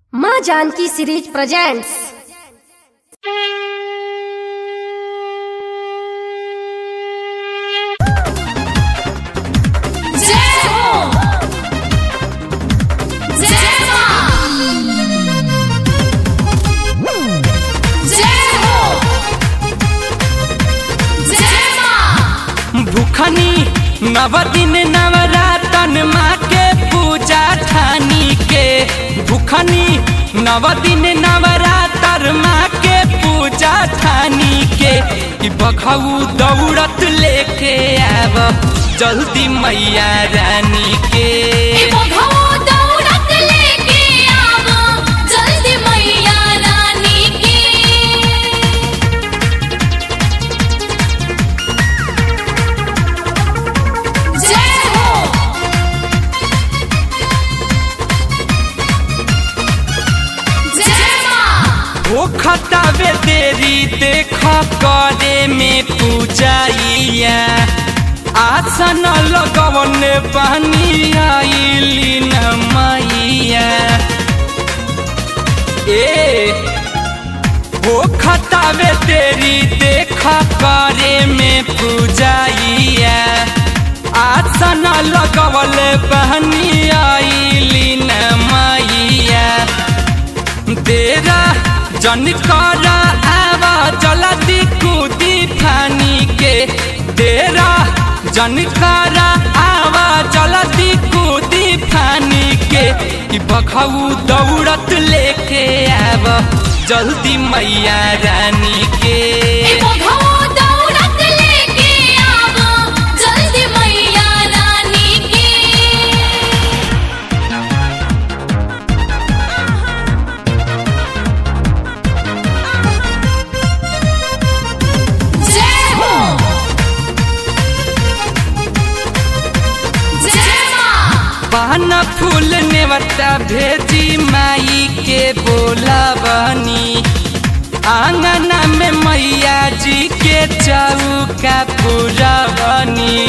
माँ Janaki series presents जय हो जय मां जय हो जय मां भूखनी नव दिन नवरातन माँ के पूजा ठानी के भूखनी नव दिन नवरातर माँ के पूजा ठानी के कि बखऊ दौड़त लेके आब जल्दी मैया रानी के बघौ दौड़त लेके आवो जल्दी मैया रानी के जय हो जय मां ओ खतावे देरी देख करे में पूजाइया आसन लगवन पानी आइली न मैया ए ओ खतावे देरी देख करे में पूजाइया आसन लगवल बहनी आइली न मैया तेरा जन कर आवा जल्दी कूदी फानी के तेरा जन कर आवा जल्दी कूदी फानी के कि बखऊ दौड़त लेके आव जल्दी मैया रानी के बघौ दौड़त लेके आवो जल्दी मैया रानी के जय हो जय मां पान फूल नेवता भेजी माई के बोला बनी आंगना में मैया जी के चौका पूरा बनी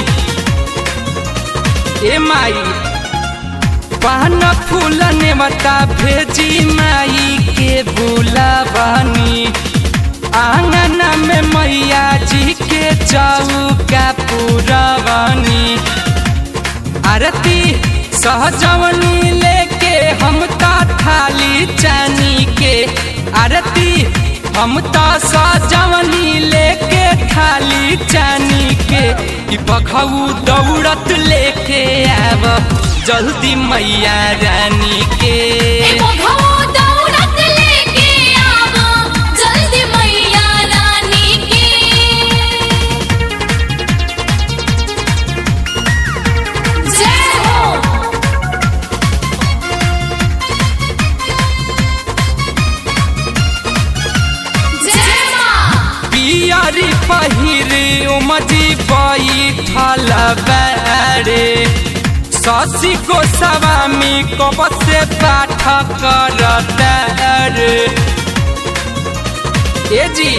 ए माई पान फूल नेवता भेजी माई के बोला बनी आंगना में मैया जी के चौका पूरा बनी आरती सहजवनी लेके हम ता थाली चानी के आरती हम ता सहजवनी लेके थाली चानी के कि बखऊ दौड़त लेके आब जल्दी मैया रानी के बघौ दौड़त लेके आवो जल्दी मैया रानी के जय हो जय मां पियरी पहिरे उमजी बैठल बारे शशि गोस्वामी कब से पाठ करता रे ए जी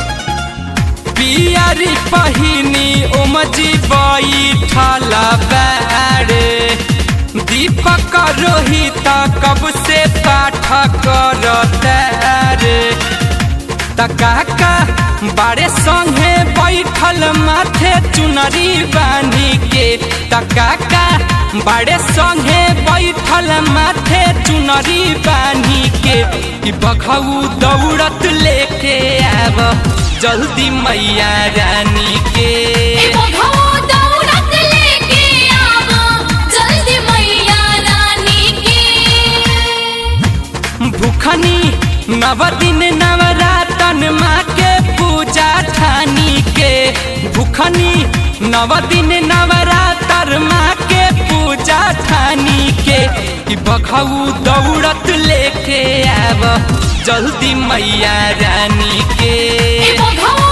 पियरी पहिनी उमजी बैठल बारे दीपक रोहित कब से पाठ करता रे तकाका बारे संगे बैठल माथे चुनरी बांधी के तकाका बारे संगे बैठल माथे चुनरी बांधी के कि बखऊ दौड़त लेके आब जल्दी मैया रानी के बघौ दौड़त लेके आवो जल्दी मैया रानी के भूखनी नव दिन नवरातन माँ के पूजा ठानी के भूखनी नव दिन नवरातर माँ के पूजा ठानी के कि बखऊ दौड़त लेके आब जल्दी मैया रानी के बघौ